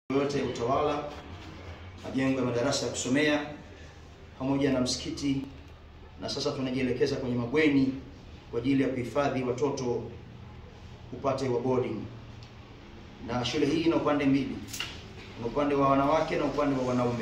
yote ya utawala, majengo ya madarasa ya kusomea pamoja na msikiti, na sasa tunajielekeza kwenye mabweni kwa ajili ya kuhifadhi watoto upate wa boarding. Na shule hii ina upande mbili, na upande wa wanawake na upande wa wanaume,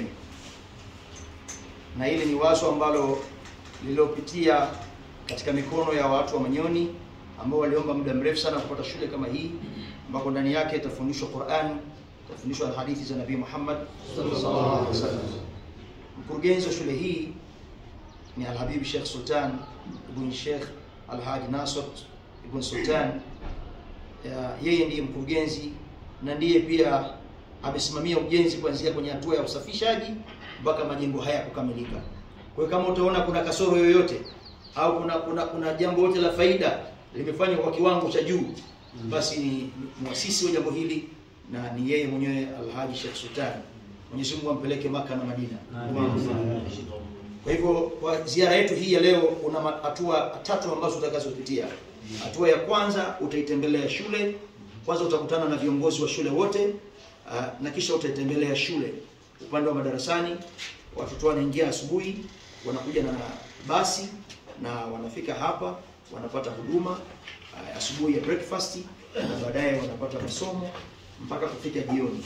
na hili ni wazo ambalo lililopitia katika mikono ya watu wa Manyoni ambao waliomba muda mrefu sana kupata shule kama hii ambako ndani yake itafundishwa Qur'an, itafundishwa hadithi za Nabii Muhammad sallallahu alaihi wasallam. Mkurugenzi wa shule hii ni Al-Habib Sheikh Sultan ibn Sheikh Al-Hadi Nasr ibn Sultan. Ya, yeye ndiye mkurugenzi na ndiye pia amesimamia ujenzi kuanzia kwenye hatua ya usafishaji mpaka majengo haya kukamilika. Kwa hiyo kama utaona kuna kasoro yoyote au kuna kuna, kuna jambo lote la faida limefanywa kwa kiwango cha juu, basi ni muasisi wa jambo hili na ni yeye mwenyewe Alhaji Sheikh Sultan. Mwenyezi Mungu ampeleke Maka na Madina. Kwa hivyo kwa ziara yetu hii ya leo kuna hatua tatu ambazo utakazopitia. Hatua ya kwanza utaitembelea shule. Kwanza utakutana na viongozi wa shule wote uh, na kisha utaitembelea shule upande wa madarasani. Watoto wanaingia asubuhi, wanakuja na basi na wanafika hapa wanapata huduma uh, asubuhi ya breakfast na baadaye wanapata masomo mpaka kufika jioni.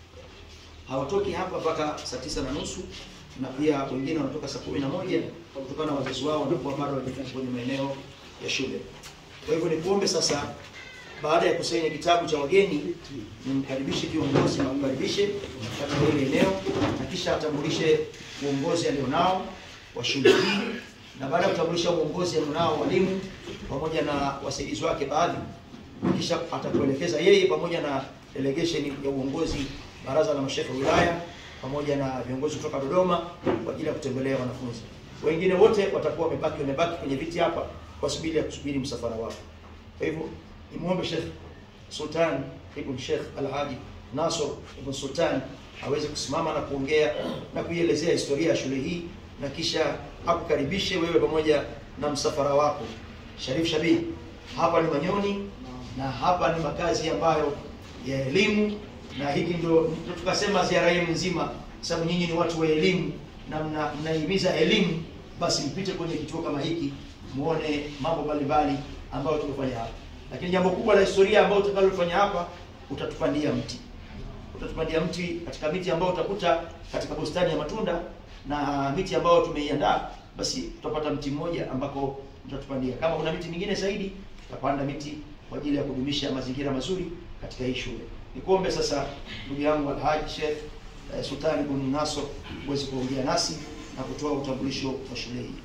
Hawatoki hapa mpaka saa tisa na nusu na pia wengine wanatoka saa kumi na moja kutokana na wazazi wao wanakuwa bado hawajafika kwenye maeneo ya shule. Kwa hivyo nikuombe sasa, baada ya kusaini kitabu cha wageni, nimkaribishe kiongozi na umkaribishe katika ile eneo na kisha atambulishe uongozi alionao wa shule hii, na baada ya kutambulisha uongozi alionao walimu pamoja na wasaidizi wake baadhi, kisha atakuelekeza yeye pamoja na delegation ya uongozi baraza la mashehe wa wilaya pamoja na viongozi kutoka Dodoma kwa ajili ya kutembelea wanafunzi. Wengine wote watakuwa wamebaki wamebaki kwenye viti hapa kwa subiri ya kusubiri msafara wao. Kwa hivyo nimuombe Sheikh Sultan Ibn Sheikh Al-Hadi Nasr Ibn Sultan aweze kusimama na kuongea na kuielezea historia ya shule hii na kisha akukaribishe wewe pamoja na msafara wako. Sharif Shabib, hapa ni Manyoni na hapa ni makazi ambayo ya elimu na hiki ndio tukasema ziara yenu nzima, sababu nyinyi ni watu wa elimu na mnahimiza mna elimu, basi mpite kwenye kituo kama hiki muone mambo mbalimbali ambayo tumefanya hapa. Lakini jambo kubwa la historia ambayo utakalofanya hapa, utatupandia mti, utatupandia mti katika miti ambayo utakuta katika bustani ya matunda na miti ambayo tumeiandaa, basi tutapata mti mmoja ambako mtatupandia. Kama kuna miti mingine zaidi, tutapanda miti kwa ajili ya kudumisha mazingira mazuri katika hii shule. Nikuombe sasa ndugu yangu Alhaji Sheikh eh, Sultan ibn Nasr uweze kuongea nasi na kutoa utambulisho wa shule hii.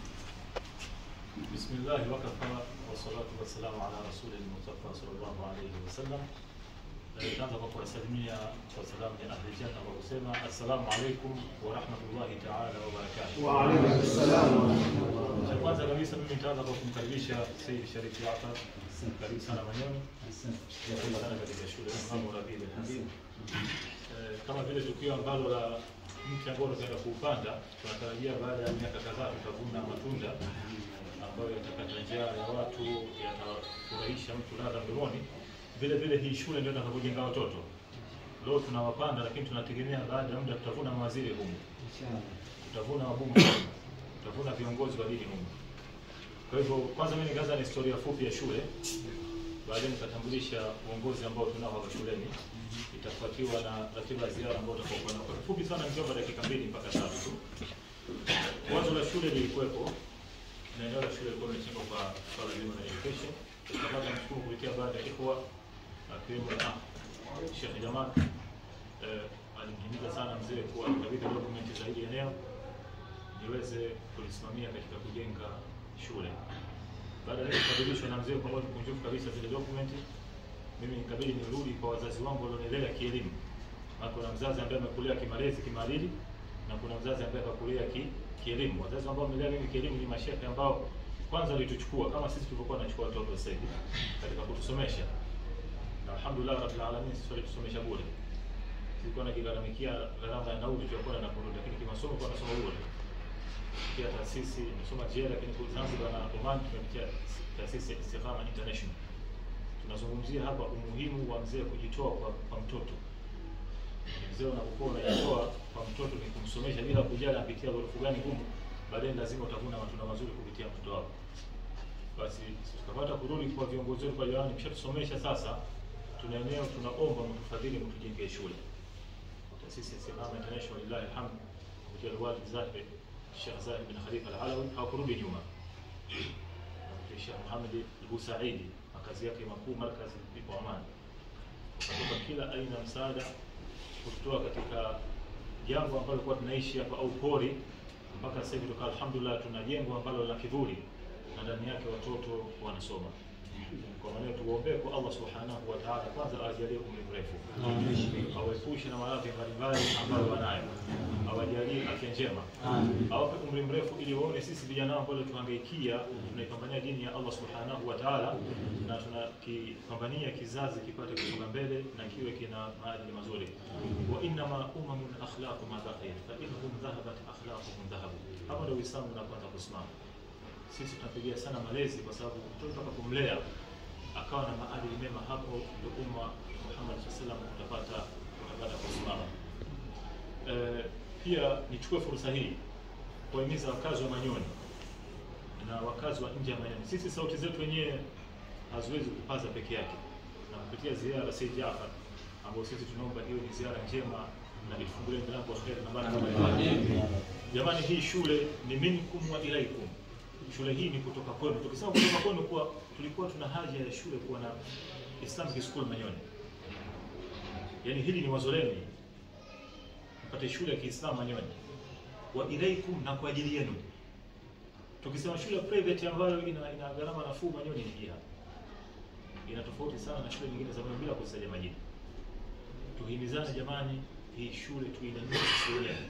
Bismillah wakafa wassalatu wassalamu ala rasulil mustafa sallallahu alayhi wasallam. Nitaanza kwa kuwasalimia kwa salamu ya ahli janna kwa kusema assalamu alaykum wa rahmatullahi ta'ala wa barakatuh. Wa alaykum assalam wa Cha kwanza kabisa mimi nitaanza kwa kumkaribisha Sayyid Sharif Jaafar. Karibu sana Manyoni. Karibu sana katika shule ya Imam Rabiul Habib. Eh, Kama vile tukio ambalo la mti ambao tunaenda kuupanda, tunatarajia baada ya miaka kadhaa tutavuna matunda ambayo yatakata njaa ya watu, yatafurahisha mtu ladha mdomoni. Vile vile hii shule ndio itakapojenga watoto. Leo tunawapanda, lakini tunategemea baada ya muda tutavuna mawaziri humu, tutavuna wabunge, tutavuna viongozi wa dini humu. Kwa hivyo, kwanza mimi nikaanza na historia fupi ya shule, baadaye nikatambulisha uongozi ambao tunao hapa shuleni, itafuatiwa na ratiba ya ziara ambayo tutakuwa nayo. Kwa kifupi sana, nikiomba dakika mbili mpaka tatu tu. Wazo la shule lilikuwepo na eneo la shule lilikuwa limechengwa kwa swala zima la education. Kama namshukuru kupitia baadhi ya ikhwa akiwemo na Sheikh Jamal eh, alimhimiza sana mzee kuwa kabidhi document za hili eneo niweze kulisimamia katika kujenga shule. Baada ya kukabidhishwa na mzee kwa moyo mkunjufu kabisa zile document, mimi nikabidi nirudi kwa wazazi wangu walionilea kielimu. Maana kuna mzazi ambaye amekulea kimalezi, kimaadili na kuna mzazi ambaye akakulea ki, kielimu. Wazazi ambao wamelea mimi kielimu ni mashehe ambao kwanza walituchukua kama sisi tulivyokuwa tunachukua watoto sasa hivi katika kutusomesha, na alhamdulillah rabbil alamin, sisi walitusomesha bure. Tulikuwa nakigaramikia gharama ya nauli tulikuwa na kurudi, lakini kimasomo kwa nasoma bure kupitia taasisi nimesoma JEA, lakini kwa Zanzibar na Oman tumepitia taasisi ya Istiqama International. Tunazungumzia hapa umuhimu wa mzee kujitoa kwa, kwa mtoto. Mzee unapokuwa unajitoa kwa mtoto ni kumsomesha bila kujali anapitia ghorofu gani ngumu, baadaye lazima utavuna matunda mazuri kupitia mtoto wako. Basi tukapata kurudi kwa viongozi wetu kwa jamani, mshatusomesha sasa, tuna eneo tunaomba mtufadhili mtujengee shule. Taasisi ya Simama International lillahi alhamd kupitia Alwalid Zahid Sheikh Zahid bin Khalifa Al-Alawi hawakurudi nyuma. Na Sheikh Muhammad Al-Busaidi makazi yake makuu markazi ipo Amani, wakatoka kila aina ya msaada kutoa katika jambo ambalo kwa tunaishi hapa au pori mpaka sasa hivi toka alhamdulillah tuna jengo ambalo la kivuli na ndani yake watoto wanasoma. Kwa maana tuombee kwa Allah subhanahu wa ta'ala, kwanza awajalie umri mrefu, awaepushe na maradhi mbalimbali ambayo wanayo, awajalie afya njema, awape umri mrefu, ili waone sisi vijana ambao tuhangaikia tunaipambania dini ya Allah subhanahu wa ta'ala, na tunakipambania kizazi kipate kusonga mbele na kiwe kina maadili mazuri. wa innama umamun akhlaqu ma baqiya fa innahum dhahabat akhlaquhum dhahabu. Hapa ndio Uislamu unapoanza kusimama sisi tunapigia sana malezi kwa sababu mtoto atakapomlea akawa na maadili mema, hapo ndio umma Muhammad sallallahu alaihi wasallam utapata utapata kusimama. Eh, pia nichukue fursa hii kuwahimiza wakazi wa Manyoni na wakazi wa nje ya Manyoni, sisi sauti zetu wenyewe haziwezi kupaza peke yake, na kupitia ziara Said Jafar ambayo sisi tunaomba iwe ni ziara njema na ifungulie milango ya kheri na baraka mbalimbali. Jamani, hii shule ni minkum wa ilaikum shule hii ni kutoka kwenu. Tukisema kutoka kwenu, kuwa tulikuwa tuna haja ya shule kuwa na Islamic School Manyoni, yaani hili ni wazo lenu, mpate shule ya Kiislamu Manyoni, wa ilaikum, na kwa ajili yenu. Tukisema shule private ambayo ina, ina gharama nafuu Manyoni ni hii hapa, ina tofauti sana na shule nyingine za Manyoni, bila kusaja majina. Tuhimizane jamani, hii shule tuinamie sisi wenyewe,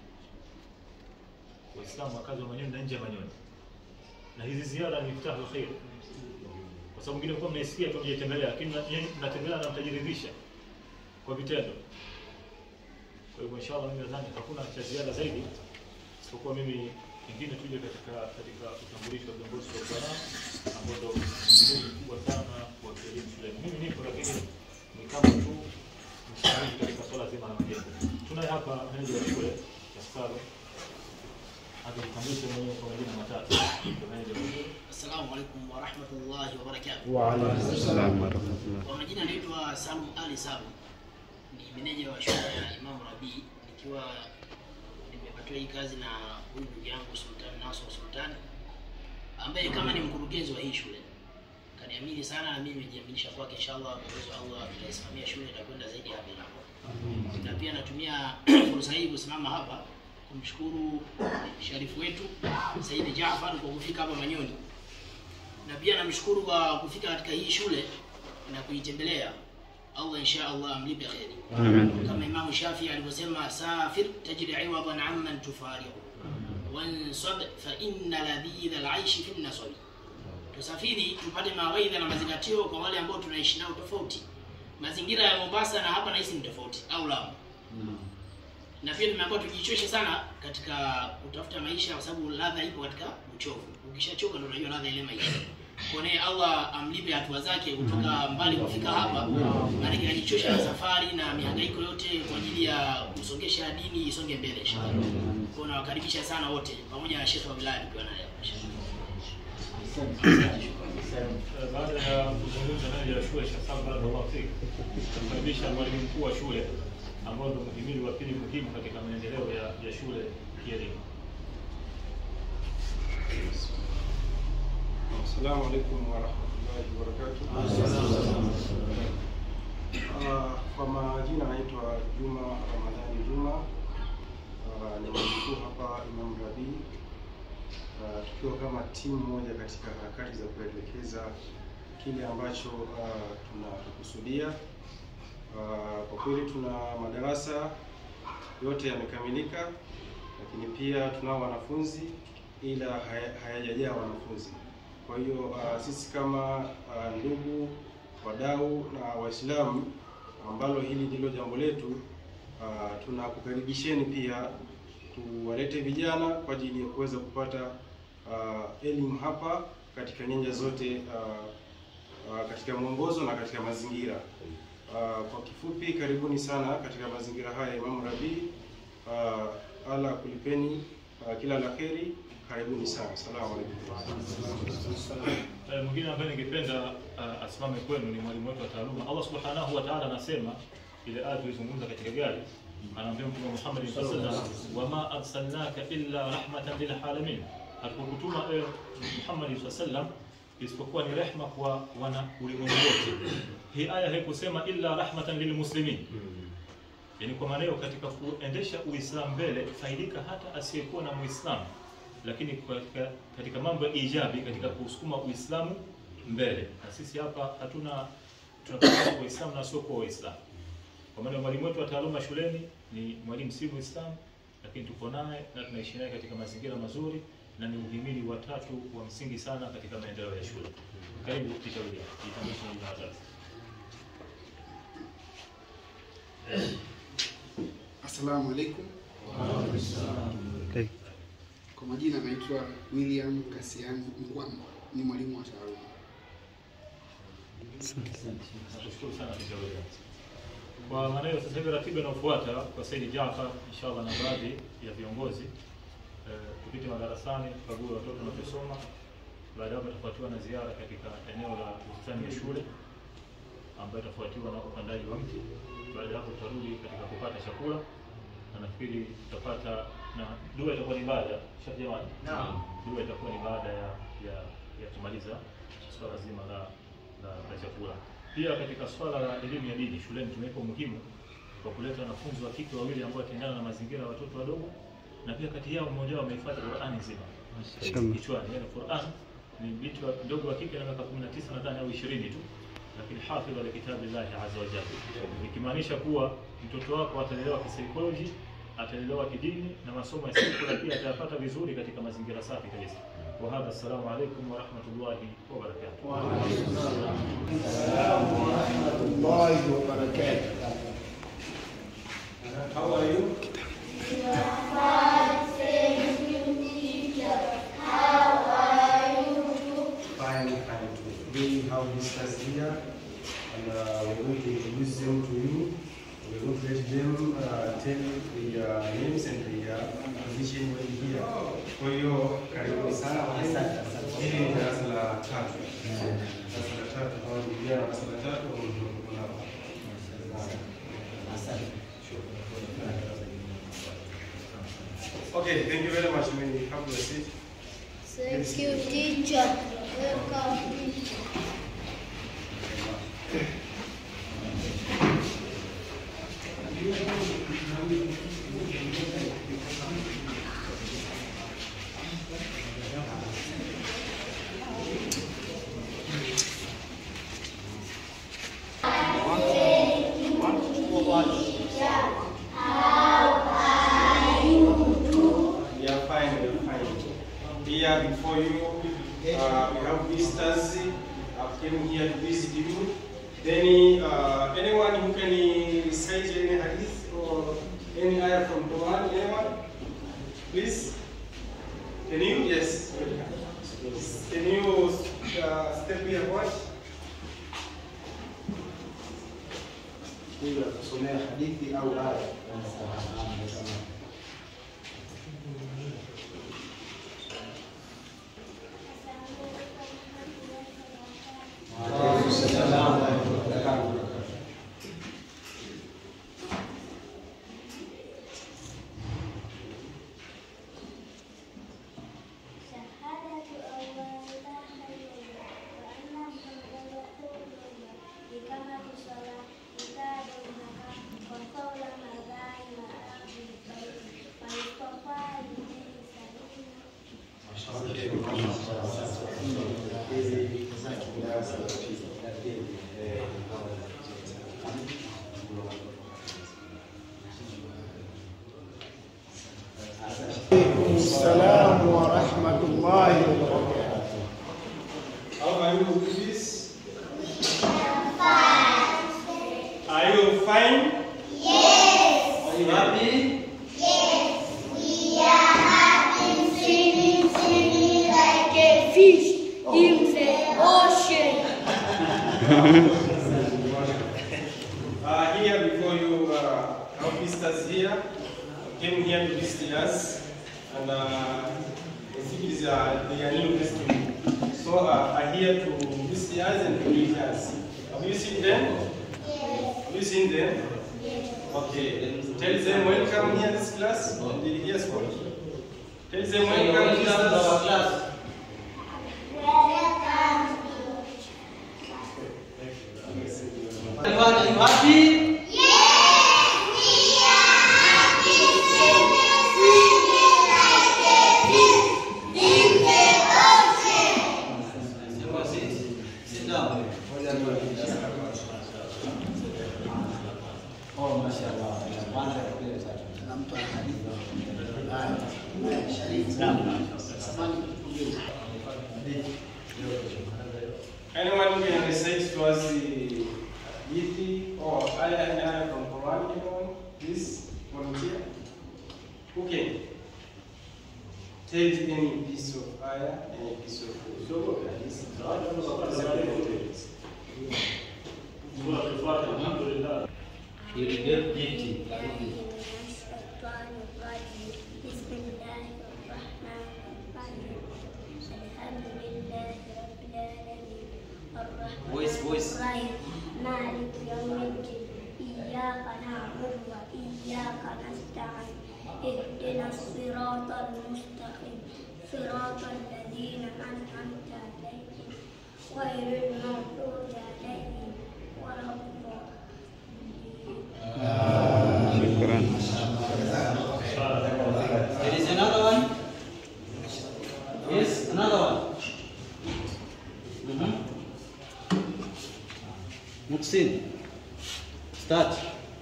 Waislamu wakazi wa Manyoni na nje ya Manyoni na hizi ziara ni miftahu khair, kwa sababu mwingine kwa mnaisikia tu mjetembelea, lakini mnatembelea na mtajiridhisha kwa vitendo. Kwa hivyo inshallah, mimi nadhani hakuna cha ziada zaidi isipokuwa mimi ingine tuje katika katika utambulisho wa viongozi wa Uislamu ambao ndio mzigo mkubwa sana wa kielimu shuleni. Mimi nipo, lakini ni kama tu mshauri katika swala zima la majengo. Tunaye hapa meneja wa shule Kasaro akijitambulisha mwenyewe kwa majina matatu. Assalamu alaikum warahmatullahi wabarakatuh. Wa alaikum salam wa rahmatullah. Kwa majina naitwa Salum Ali Salum, ni meneja wa shule ya Imam Rabii, nikiwa nimepatiwa hii kazi na huyu ndugu yangu Sultan Nasor Sultan ambaye kama ni mkurugenzi wa hii shule kaniamini sana, na mimi nimejiaminisha kwake. Inshallah, kwa uwezo wa Allah tutaisimamia shule itakwenda zaidi ya bila. Na pia natumia fursa hii kusimama hapa kumshukuru sharifu wetu Said Jaafar kwa kufika hapa Manyoni, na pia namshukuru kwa kufika katika hii shule na kuitembelea. Allah insha Allah amlipe kheri, Amen. kama Imamu Shafi alivyosema, safir tajri iwadan amman tufariqu wansab fa inna ladhidha alaishi fi nasabi, tusafiri tupate mawaidha na mazingatio kwa wale ambao tunaishi nao tofauti. Mazingira ya Mombasa na hapa nahisi ni tofauti, au Lamu na pia tumeambiwa tujichoshe sana katika kutafuta maisha, kwa sababu ladha ipo katika uchovu. Ukishachoka ndio unajua ladha ile maisha. Kwa naye Allah amlipe hatua zake kutoka mbali kufika hapa, maana kinajichosha na safari na mihangaiko yote kwa ajili ya kusongesha dini isonge mbele inshallah. Kwa nawakaribisha sana wote pamoja na Sheikh wa wilaya pia naye. Eh, Baada ya kuzungumza meneja wa shule Sheikh Sam barakallahu fik, kumkaribisha mwalimu mkuu wa shule ambao ndio mhimili wa pili muhimu katika maendeleo ya, ya shule kielimu. Assalamu alaikum warahmatullahi wabarakatuh. Ah, Kwa majina naitwa Juma Ramadhani Juma, Ah, ni mkuu hapa Imam Rabii, Ah, tukiwa kama timu moja katika harakati za kuelekeza kile ambacho ah, tunakusudia. Ah, Kwa kweli tuna madarasa yote yamekamilika, lakini pia tunao wanafunzi ila haya- hayajajaa wanafunzi. Kwa hiyo uh, sisi kama uh, ndugu wadau na Waislamu ambalo hili ndilo jambo letu uh, tunakukaribisheni pia tuwalete vijana kwa ajili ya kuweza kupata uh, elimu hapa katika nyanja zote uh, uh, katika mwongozo na katika mazingira Uh, kwa kifupi, karibuni sana katika mazingira haya ya Imam Rabi. Uh, Allah kulipeni uh, kila la kheri. Karibuni sana. Asalamu alaykum. Eh, mwingine ambaye ningependa uh, asimame kwenu ni mwalimu wetu wa taaluma. Allah subhanahu wa ta'ala anasema ile aya tulizungumza katika gari, anaambia Mtume Muhammad sallallahu alaihi wasallam, wama arsalnaka illa rahmatan lil alamin, hatukukutuma ewe Muhammad sallallahu alaihi wasallam isipokuwa ni rehma kwa wana ulimwengu wote. Hii aya haikusema illa rahmatan lil muslimin, yani kwa maana hiyo katika kuendesha Uislamu mbele faidika hata asiyekuwa na Muislamu lakini katika, katika mambo ya ijabi katika kusukuma Uislamu mbele. Na sisi hapa hatuna tunapenda Waislamu na sio kwa Waislamu. Kwa maana mwalimu wetu wa taaluma shuleni ni mwalimu si Muislamu, lakini tuko naye na tunaishi naye katika mazingira mazuri na ni uhimili wa tatu wa msingi sana katika maendeleo ya shule. Karibu Tisha William, jitambulishe jina la tatu. Assalamu alaikum. Okay. Kwa majina naitwa William Kasian Mkwamba, ni mwalimu wa taaluma. Nakushukuru sana Tisha William. Kwa maana hiyo sasa hivi ratiba inayofuata kwa Saidi Jafar inshallah na baadhi ya viongozi eh, tupite madarasani tukague watoto wanavyosoma. Baada ya hapo itafuatiwa na ziara katika eneo la bustani ya shule ambayo itafuatiwa na upandaji wa mti. Baada ya hapo tutarudi katika kupata chakula na nafikiri tutapata na dua itakuwa ni baada shati jamani. Naam. Dua itakuwa ni baada ya ya, ya kumaliza swala zima la la, la chakula. Pia katika swala la elimu ya dini shuleni tumeweka umuhimu kwa kuleta wanafunzi wa kike wawili ambao wataendana na mazingira ya watoto wadogo, na pia kati yao mmoja wao amehifadhi Qur'ani nzima Shama. kichwani. Yani Qur'an ni binti wa mdogo wa kike na miaka 19 nadhani au 20 tu, lakini hafidh wa kitabillahi azza wa jalla, ikimaanisha kuwa mtoto wako atalelewa kisaikolojia, atalelewa kidini na masomo ya sekula pia atayapata vizuri katika mazingira safi kabisa. Wa hadha, assalamu alaikum wa rahmatullahi wa barakatuh. How are you? Fine, fine. We have visitors here, and uh, we're going to introduce them to you. We're going to let them uh, tell their names and their position when here. Kwa hiyo karibuni sana walimu. Hili ni darasa la tatu. Darasa la tatu, hawa ni vijana wa darasa la tatu ambao tuko nao. Okay, thank you very much. May you have your seat. Thank you, teacher. Welcome. We are fine, we are fine. Here before you, uh, we have visitors uh, came here to visit you. Then uh, anyone who can recite any hadith or any ayah from Quran, anyone? Please? Can you? Yes. Can you uh, step here what? Huyu atasomea hadithi au aya. شهادة أن لا إله إلا الله وأن محمدا رسول الله إقامة الصلاة إيتاء الزكاة وقول الأذان وأخذ الطريق والاصطفاء لدين سبيل السلام ورحمة الله وبركاته How are you with this? Are you fine? Yes. Are you happy? Singing, singing like a fish in the ocean. came here to visit us, and uh, I think it is uh, their new festival. So uh, are here to visit us and to meet us. Have you seen them? Have you seen them? Okay. Tell them welcome here this class. Did you hear Scott? Tell them welcome to our class. Everyone, are you happy? Sit, sit down. Oh, mashallah. Kwanza kupele sasa. Nampa hadithi. Haya. Sharif. Samani kutukumbusha. Anyone who can recite to us the hadithi or ayah and ayah from Quran? Anyone? Please volunteer. Who can? Tell any piece of ayah, any piece of hadith. Alhamdulillah. You will get gifted. الشيطان الرجيم بسم الله الرحمن الرحيم الحمد لله رب العالمين الرحمن Voice, voice. الرحيم مالك يوم الدين إياك نعبد وإياك نستعين اهدنا الصراط المستقيم صراط الذين أنعمت عليهم غير المغضوب عليهم ولا الضالين شكرا There is another one. Yes, another one. Mhm. Muhsin, start.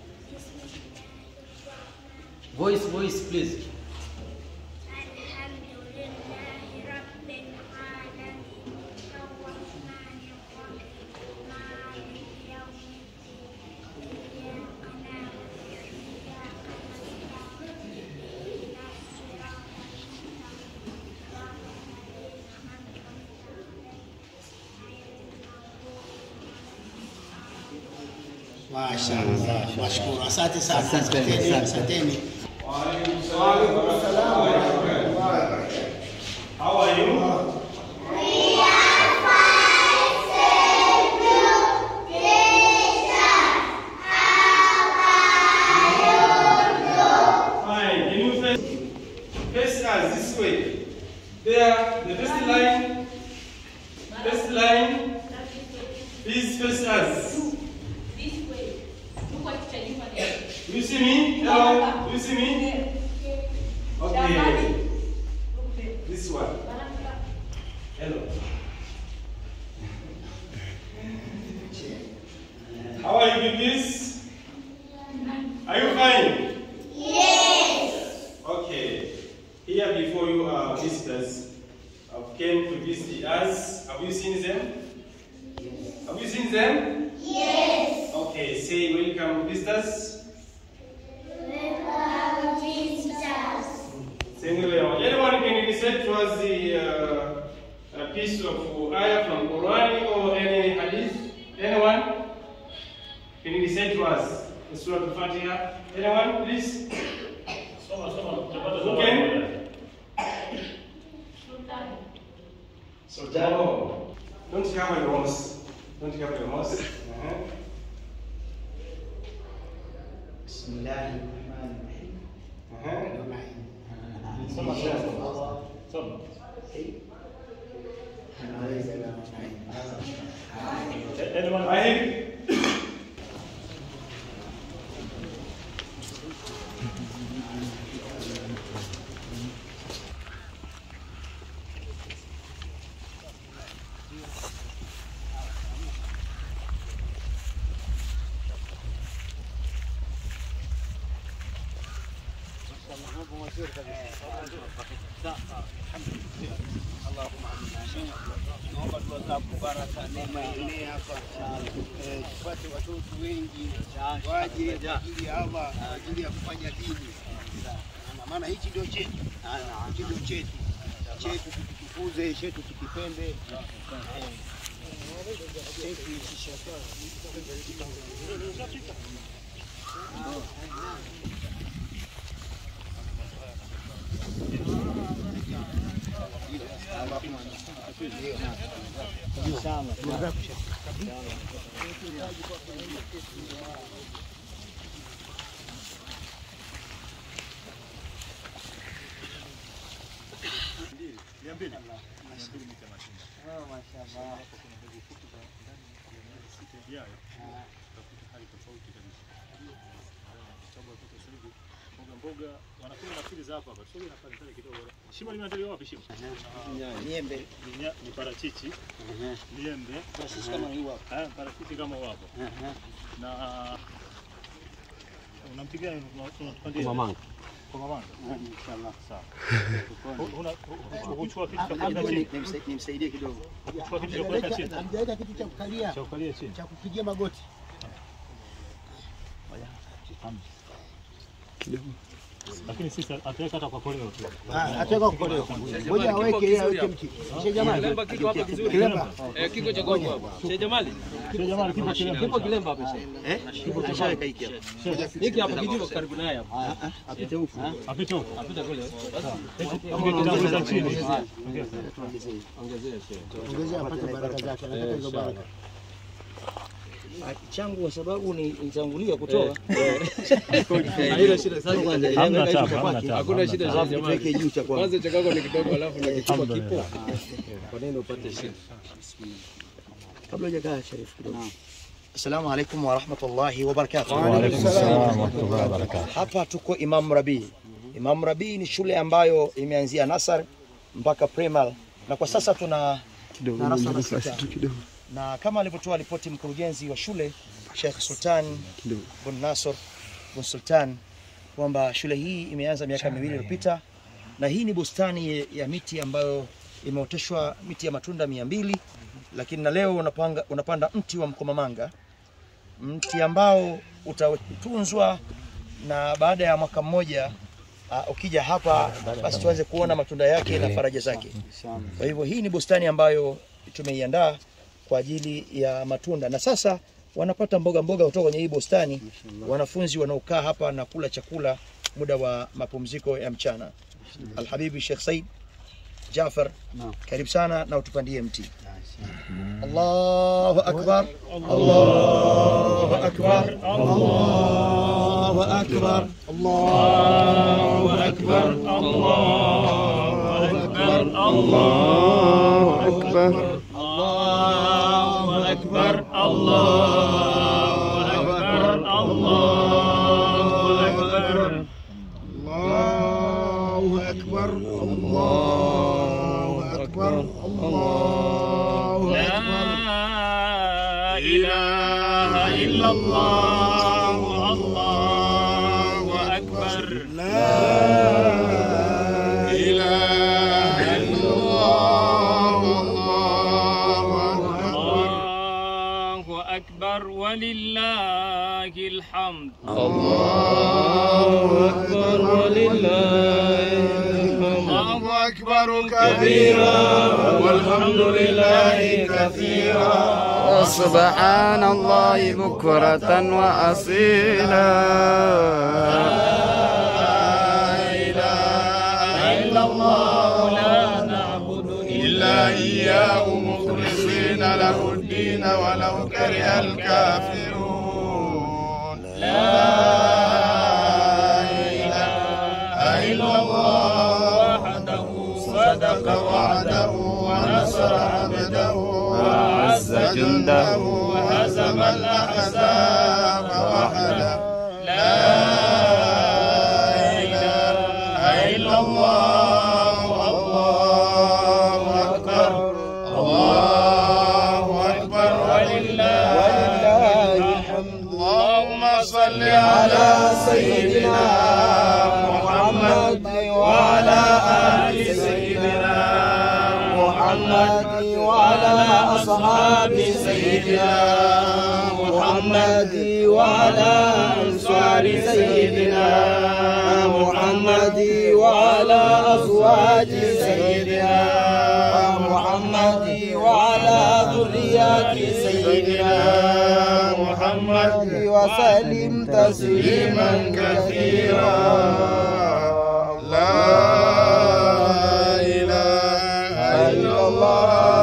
Voice, voice, please. الحمد لله رب العالمين الرحمن الرحيم مالك يوم الدين إياك نعبد وإياك نستعين اهدنا الصراط المستقيم صراط الذين أنعمت Mashallah. Mashukuru. Asante sana. Asante, Asanteni. asante. Asanteni. How are you? Fine. Can you face, face us this way? There, the first line. First line. Please face us. Do you see me? Hello? Do you see me? Okay. This one. Hello. How are you, babies? Are you fine? Yes. Okay. Here before you are visitors. I've came to visit us. Have you seen them? Have you seen them? Yes. Okay. Say welcome visitors. Thank you very much. Anyone can recite to us the uh, a piece of ayah from Quran or any hadith? Anyone? Can you recite to us the Surah Al-Fatiha? Anyone, please? Soma, soma, tutapata Who zawadi can? baadaye. Sultan. Oh. Don't you have a remorse? Don't you have a remorse? Uh-huh. بسم الله الرحمن الرحيم Uh-huh. Soma, soma. Soma. Anyone? Ahib? Naomba dua zako baraka, neema ienee hapa, Eh, tupate watoto wengi waje kwa ajili ya Allah, kwa ajili ya kufanya dini. Na maana hichi ndio chetu, hichi ndio chetu, chetu tukitukuze, chetu tukipende. Eh. Chetu hichi shaka. mboga wanakula nafikiri za hapa hapa. Sio na pale pale kidogo. Shimo limeandaliwa wapi shimo? Niembe. Ni nya- Ni parachichi. Liembe. Parachichi kama hii hapa. Eh, parachichi kama wapo. Na unampigia unatupandia Kwa mamanga. Kwa mamanga. Inshallah. Sawa. Una uchukua kitu cha Labda kuweka chini. nimsa- nimsaidie kidogo. Uchukua kitu cha kuweka chini. Hamjaweka kitu cha kukalia Cha kukalia chini. cha kupigia magoti. Lakini sisi ataweka hata kwa koleo tu. Ah, ataweka kwa koleo. Ngoja aweke yeye aweke mti. Sheikh Jamali. Kilemba kiko hapa kizuri. Kilemba. Eh, kiko cha gogo hapa. Sheikh Jamali. Sheikh Jamali kipo kilemba. Kipo kilemba hapa Sheikh. Eh? Kipo kishaweka hiki hapa. Hiki hapa kijivo karibu naye hapa. Apite huku. Apite huko. Apita kule. Ungekitanguliza chini. Ongezea Sheikh. Ongezea apate baraka zake. Anataka hizo baraka. changu kwa sababu ni nitangulia kutoa. Haina shida sasa kwanza. Hamna tabu, hamna tabu. Hakuna shida Sheikh Alafu tuweke Jamali. juu cha kwanza. Kwanza cha kwako ni kidogo alafu na kichukua kipo. Alhamdulillah. Kwa nini upate shida? Kabla hujakaa Sharif kidogo. Assalamu alaikum wa rahmatullahi wa barakatuh. Wa alaikum salaam wa rahmatullahi wa barakatuh. Hapa tuko Imam Rabii. Imam Rabii ni shule ambayo imeanzia nasar mpaka primal na kwa sasa tuna darasa la sita. Na kama alivyotoa ripoti mkurugenzi wa shule Sheikh Sultan bin Nasr bin Sultan kwamba shule hii imeanza miaka miwili iliyopita na hii ni bustani ya miti ambayo imeoteshwa miti ya matunda mia mbili lakini na leo unapanga, unapanda mti wa mkomamanga mti ambao utatunzwa na baada ya mwaka mmoja uh, ukija hapa basi tuanze kuona matunda yake na faraja zake. Kwa hivyo hii ni bustani ambayo tumeiandaa kwa ajili ya matunda, na sasa wanapata mboga mboga kutoka kwenye hii bustani wanafunzi wanaokaa hapa na kula chakula muda wa mapumziko ya mchana. Alhabibi Sheikh Said Jafar, karibu sana na utupandie mti. Allahu akbar, Allahu akbar, Allahu akbar, Allahu akbar, Allahu akbar, Allahu akbar, Allahu akbar, Allahu akbar, Allahu akbar. Allahu akbar. Allahu akbar. Allahu akbar. لا إله إلا الله الله أكبر لا إله إلا الله. الله أكبر ولله الحمد الله أكبر ولله الله أكبر كبيرا والحمد لله كثيرا وسبحان الله بكرة وأصيلا إلا الله لا نعبد إلا إياه مخلصين له الدين ولو كره الكافرون لا إله إلا الله وحده صدق وعده ونصر عبده وأعز جنده وهزم الأحزاب وحده لا إله إلا الله الله أكبر الله أكبر ولله الحمد اللهم صل على سيدنا محمد وعلى آل سيدنا محمد وعلى أصحاب سيدنا محمد وعلى أنصار سيدنا محمد وعلى أزواج سيدنا محمد وعلى ذريات سيدنا محمد وسلم تسليما كثيرا لا إله إلا الله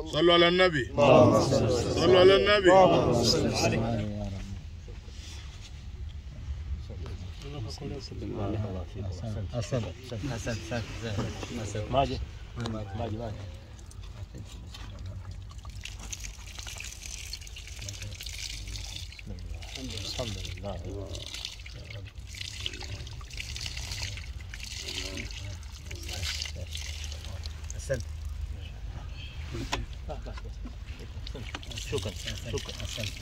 صلوا على النبي صلوا على النبي Maji. Maji, maji. Alhamdulillah. Asante. Shukran. Shukran. Asante.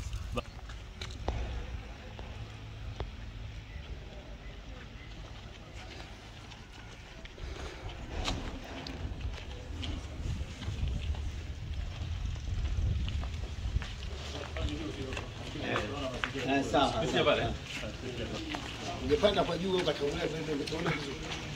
Eh, sawa. Ungepanda kwa juu ukatangulia kwenda utaona vizuri.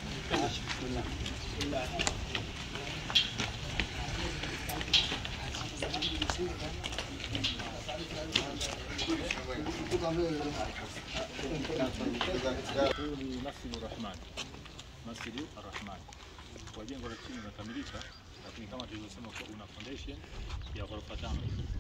Huu ni Masjidu Rahman, Masjidu Arrahman. Kwa jengo la chini umekamilika, lakini kama tulivyosema kwa una foundation ya ghorofa tano.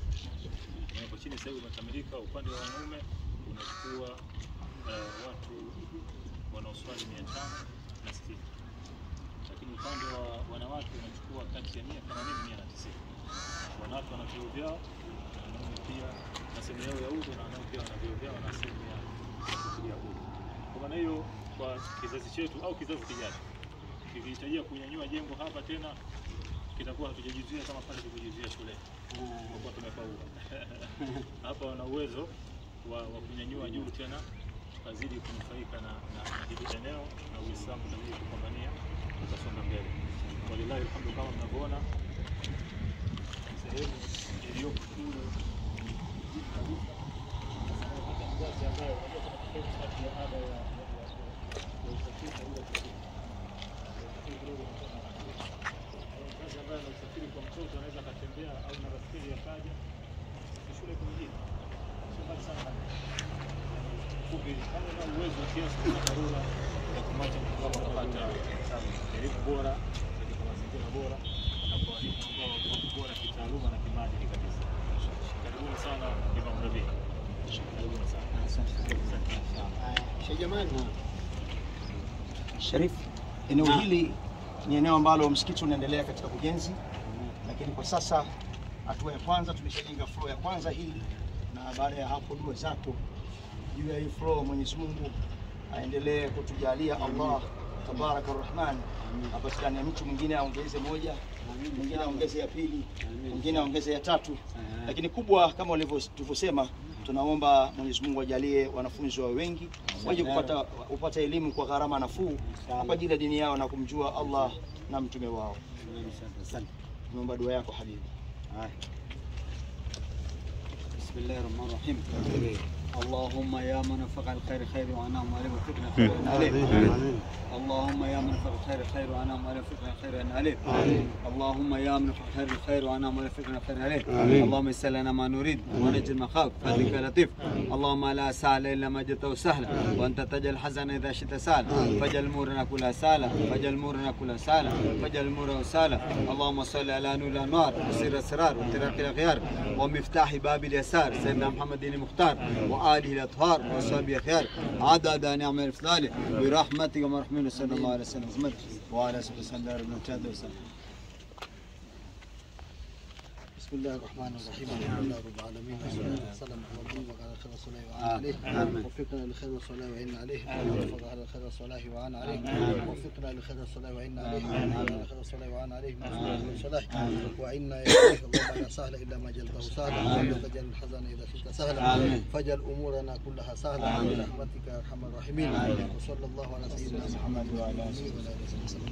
Kwa chini sasa hivi umekamilika. Upande wa wanaume unachukua eh, watu wanaoswali mia tano na sitini, lakini upande wa wanawake unachukua kati ya mia themanini mia na tisini. Wanawake wana vyoo vyao, wanaume pia na sehemu yao ya udhu, na wanaume pia wana vyoo vyao na sehemu ya kufikiria udhu. Kwa maana hiyo, kwa kizazi chetu au kizazi kijacho kikihitajia kunyanyua jengo hapa tena, kitakuwa hatujajizuia kama pale tulivyojizuia shule, kwa kuwa tumefaulu. Hapa wana uwezo wa, wa kunyanyua juu tena, tukazidi kunufaika na, na, na hili eneo na Uislamu utazidi kupambania, tutasonga mbele. Walillahi alhamdu, kama mnavyoona sehemu iliyoko kule juu kabisa ngazi ambayo unajua kuna tofauti kati ya ada ya ya- ya- ya usafiri na ile usafiri. Usafiri kidogo unakuwa na tofauti. Kwa hiyo ngazi ambayo na usafiri kwa mtoto anaweza akatembea au na baskeli akaja ni shule iko mjini, sio mbali sana na fupi. Kama una uwezo wa kiasi kuna dharura ya kumwacha mtoto wako akapata elimu bora katika mazingira bora na kwa walimu ambao wako bora kitaaluma na kimaadili kabisa. Karibuni sana Imam Rabi. Karibuni sana. Sheikh Jamani. Sharif, eneo hili ni eneo ambalo msikiti unaendelea katika ujenzi, lakini kwa sasa hatua ya kwanza tumeshajenga floor ya kwanza hii, na baada ya hapo dua zako juu ya hii floor, Mwenyezi Mungu aendelee kutujalia Allah tabaraka rahman, apatikane mtu mwingine aongeze moja, mwingine aongeze ya pili, mwingine aongeze ya tatu, lakini kubwa kama walivyo- tulivyosema tunaomba Mwenyezi Mungu ajalie wanafunzi wawe wengi waje kupata kupata elimu kwa gharama nafuu kwa ajili ya dini yao na kumjua Allah na mtume wao. Tunaomba dua yako habibi. بسم الله الرحمن الرحيم اللهم يا من فقع الخير خير وانعم عليه وفقنا خير عليه اللهم يا من فقع الخير خير وانعم عليه وفقنا خير عليه اللهم يا من فقع الخير خير وانعم عليه وفقنا خير عليه اللهم يسر لنا ما نريد ونجل المخاوف فضلك يا لطيف اللهم لا سهل الا ما جئته سهلا وانت تجعل الحزن اذا شئت سهلا فاجعل امورنا كلها سهلا فاجعل امورنا كلها سهلا فاجعل امورنا سهلا اللهم صل على نور الانوار وسر الاسرار وترك الاخيار ومفتاح باب اليسار سيدنا محمد المختار واله الاطهار واصحابه الخيار عدد نعم الافضال برحمتك ومرحمين صلى الله عليه وسلم محمد وعلى اله وصحبه وسلم بسم الله الرحمن الرحيم الحمد لله رب العالمين والصلاه والسلام على النبي وعلى خير الصلاه وعلى عليه آمين. وفقنا لخير الصلاه وعنا عليه وفق على خير الصلاه وعنا عليه وفقنا لخير الصلاه وعنا عليه وعلى خير الصلاه وعنا عليه من الصلاه وعنا اليه اللهم لا سهل الا ما جعلته سهلا وانت تجعل الحزن اذا شئت سهلا آمين. فاجعل امورنا كلها سهلا برحمتك يا ارحم الراحمين وصلى الله على سيدنا محمد وعلى اله وصحبه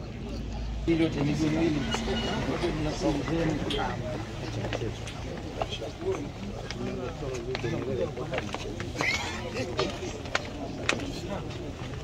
وسلم